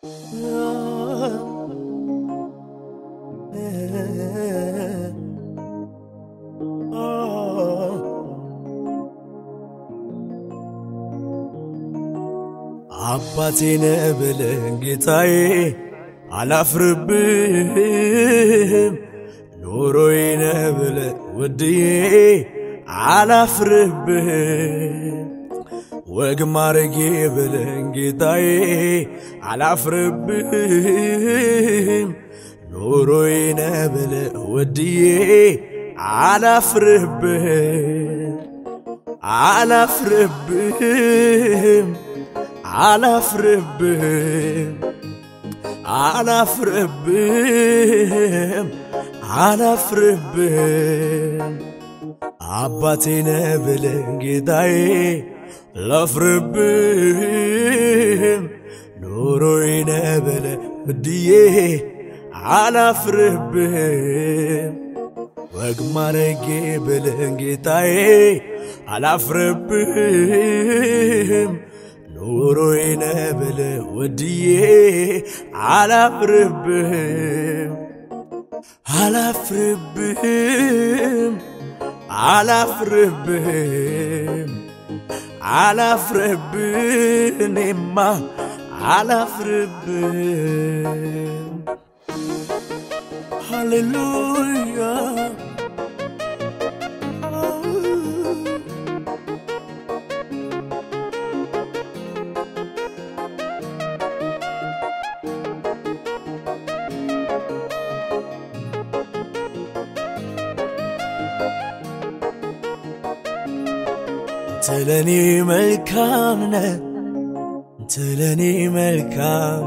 አባቴ ነህ ብለህ ጌታዬ አላፍርብህም። ኑሮዬ ነህ ብለህ ውድዬ አላፍርብህም። ወግ ማረጌ ብለህ ጌታዬ አላፍርብህም። ኑሮዬ ነህ ብለህ ውድዬ አላፍርብህም አላፍርብህም አላፍርብህም አላፍርብህም አላፍርብህም አባቴ ነህ ብለህ ጌታዬ ላፍርብህም ኑሮዬ ነህ ብለህ ውድዬ አላፍርብህም ወግ ማረጌ ብለህ ጌታዬ አላፍርብህም ኑሮዬ ነህ ብለህ ውድዬ አላፍርብህም አላፍርብህም አላፍርብህም አላፍርብህ እኔማ አላፍርብህም ሃሌሉያ ትለኔ መልካም ነህ ትለኔ መልካም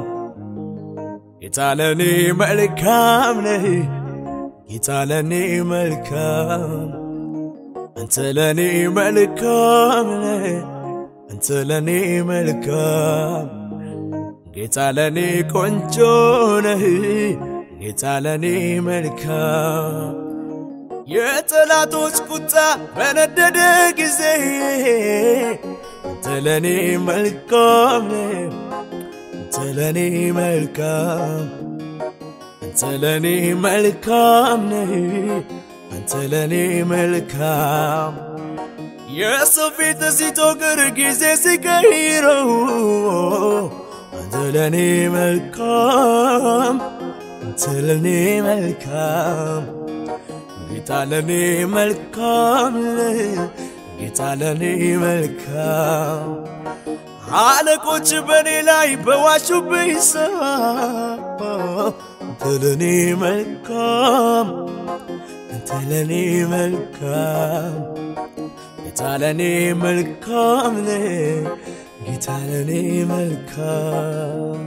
ጌታለኔ መልካም ነህ ጌታለኔ መልካም አንተ ለኔ መልካም ነህ አንተ ለኔ መልካም ጌታ ለኔ ቆንጆ ነህ ጌታ ለኔ መልካም የጠላቶች ቁጣ በነደደ ጊዜ አንተ ለኔ መልካም ነህ አንተ ለኔ መልካም አንተ ለኔ መልካም ነህ አንተ ለኔ መልካም የሰው ፊት ሲጦቅር ጊዜ ሲቀይረው አንተ ለኔ መልካም አንተ ለኔ መልካም ጌታ ለኔ መልካም ጌታ ለኔ መልካም አለቆች በእኔ ላይ በዋሹብኝ ሰዓት አንተ ለኔ መልካም አንተ ለኔ መልካም ጌታ ለኔ መልካም ጌታ ለኔ መልካም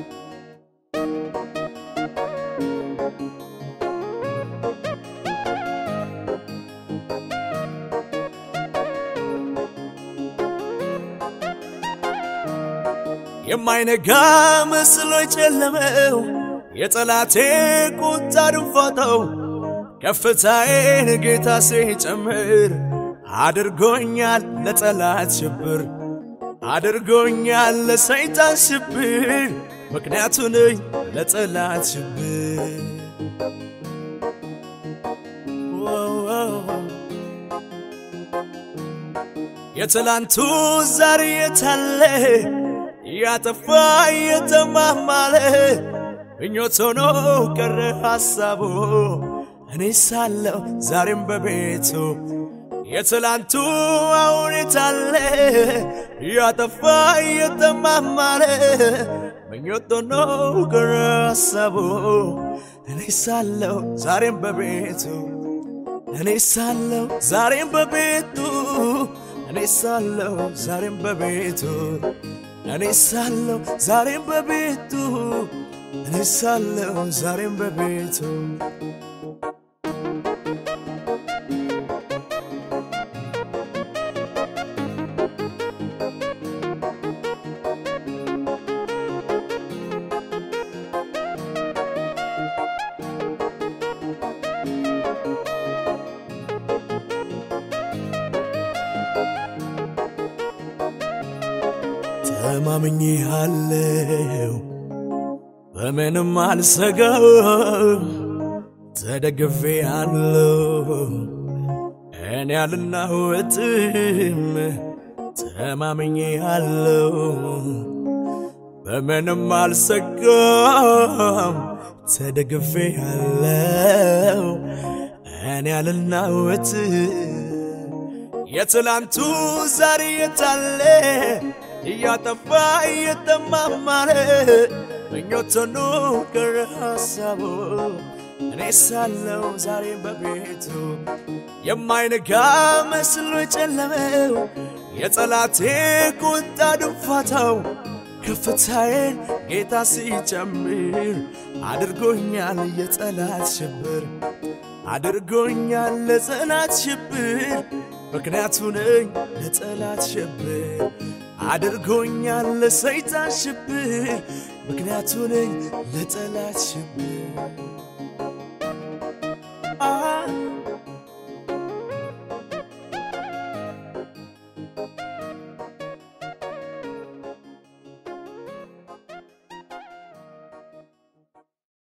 የማይነጋ መስሎ የጨለመው የጠላቴ ቁጣ ድንፋታው ከፍታዬን ጌታ ሲጨምር አድርጎኛል ለጠላት ሽብር አድርጎኛል ለሰይጣን ሽብር ምክንያቱ ነኝ ለጠላት ሽብር የትላንቱ ዛሬ የታለ ያጠፋ የተማማለ ምኞት ሆኖ ቀረ ሐሳቡ እኔ ሳለው ዛሬም በቤቱ የትላንቱ አሁን የታለ ያጠፋ የተማማለ ምኞት ሆኖ ቀረ ሐሳቡ እኔ ሳለው ዛሬም በቤቱ እኔ ሳለው ዛሬም በቤቱ እኔ ሳለው ዛሬም በቤቱ እኔ ሳለው ዛሬም በቤቱ እኔ ሳለው ዛሬም በቤቱ ተማምኜሃለው በምንም አልሰጋም ተደግፌ አለው እኔ አልናወጥም ተማምኜ አለው በምንም አልሰጋም ተደግፌ አለው እኔ አልናወጥም የትላንቱ ዛሬ የታለ እያጠፋ እየተማማረ ምኞቶኑ ቀረ ሐሳቡ እኔ ሳለው ዛሬ በቤቱ የማይነጋ መስሎ የጨለመው የጠላቴ ቁጣ ድንፋታው ከፍታዬን ጌታ ሲጨምር አድርጎኛል የጠላት ሽብር አድርጎኛል ለጠላት ሽብር ምክንያቱ ነኝ ለጠላት ሽብር አድርጎኛል ለሰይጣን ሽብር ምክንያቱ ነኝ ለጠላት ሽብር